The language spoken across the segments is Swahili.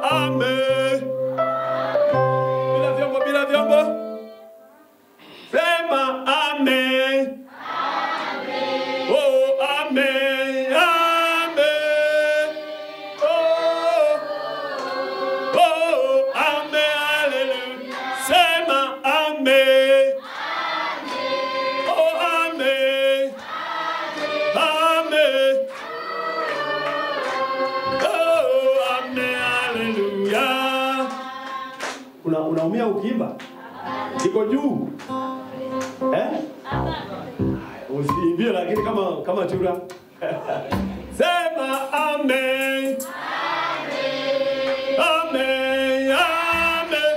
ame. Bila vyombo, bila vyombo. Sema ame. Oh, ame, ame. Oh, oh, ame, hallelujah. Sema ame. Oh, ame. Ame. Oh, ame, hallelujah. Una unaumia ukiimba? Iko juu. Eh? Usiimbie lakini kama kama chura. Sema amen. Amen. Amen.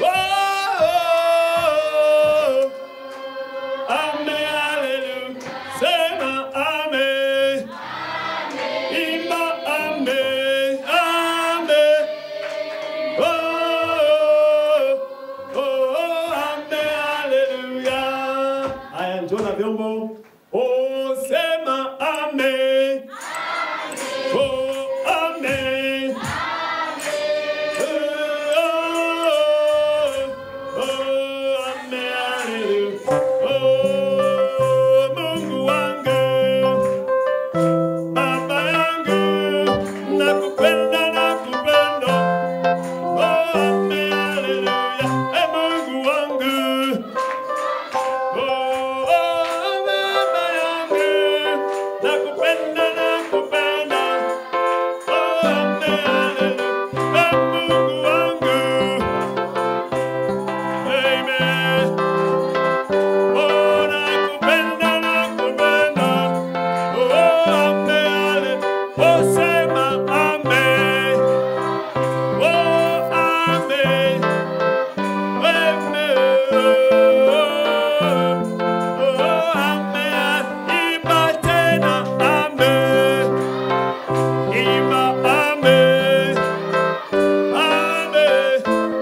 Oh. Amen. Hallelujah. Sema amen. Imba amen. Amen. Oh. Oh. Amen. Hallelujah. Haya, njoo na vyombo. Oh, sema amen. Oh, amen. Oh, oh, amen. Hallelujah. Oh, Mungu wangu. Baba yangu, nakupenda, nakupenda. Oh, amen, hallelujah. Eh, Mungu wangu. Oh, oh, baba yangu, nakupenda, nakupenda. Oh, amen, hallelujah. Eh, Mungu wangu. Amen. Oh, nakupenda, nakupenda. Oh, amen. Oh, sema amen. Oh, amen. Amen. Oh, amen. Imba tena, amen. Imba, amen. Amen.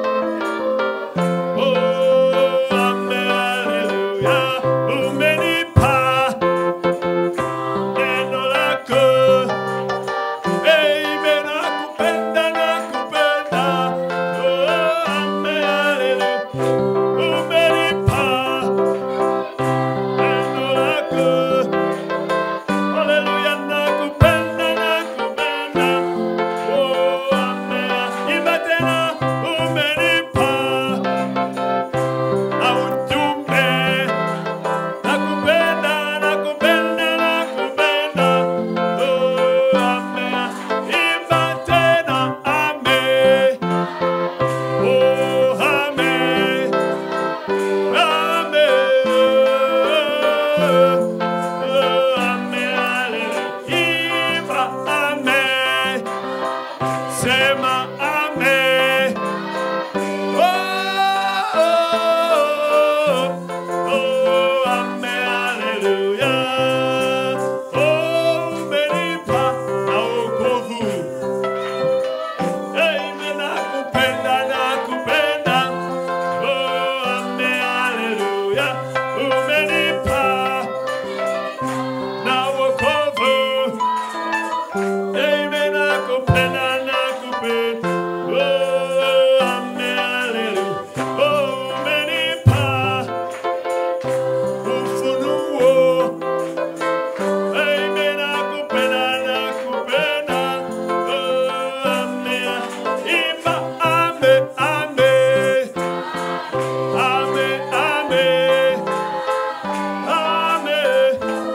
Oh, amen. Hallelujah. Umenipa neno lako. Amen. Nakupenda, nakupenda. Oh, amen. Hallelujah. Umenipa neno lako. Hallelujah. Nakupenda, nakupenda. Oh, amen. Imba tena. Umenipa ujumbe. Nakupenda, nakupenda, nakupenda. Oh, amen. Imba tena, amen. Oh, amen. Amen. Oh, amen. Hallelujah. Imba, amen. Sema, amen. Oh, oh, oh, amen, hallelujah. Oh, umenipa na wokovu. Amen, nakupenda, nakupenda. Oh, amen, hallelujah. Umenipa na wokovu. Amen, nakupenda, nakupenda. Oh, amen, hallelujah. Oh, umenipa ufunuo. Amen, nakupenda, nakupenda. Oh, amen. Imba, amen, amen. Amen, amen. Amen.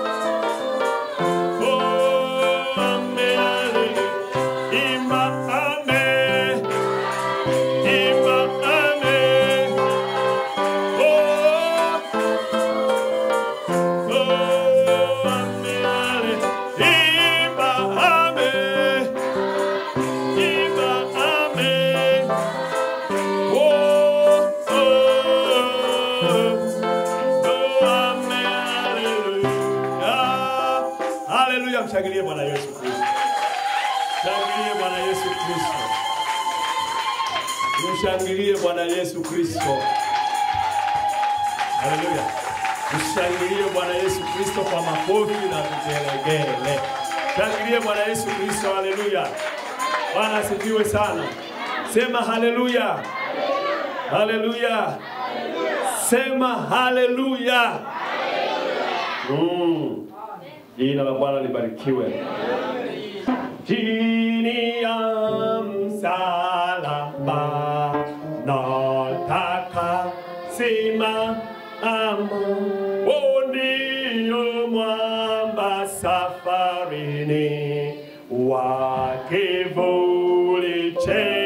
Oh, amen, hallelujah. Imba, amen. Imba, amen. Oh, oh, amen, hallelujah. Imba, amen. Imba, amen. Oh, oh, oh, amen, hallelujah. Haleluya, mshangilie Bwana Yesu Kristo. Mshangilie Bwana Yesu Kristo. Mshangilie Bwana Yesu Kristo. Haleluya. Mshangilie Bwana Yesu Kristo kwa makofi na vigelegele. Mshangilie Bwana Yesu Kristo. Haleluya. Bwana asifiwe sana. Sema haleluya. Haleluya. Sema haleluya. Mm. Jina la Bwana libarikiwe. Chini ya msalaba nataka simama, ndio mwamba safarini wa kivuli che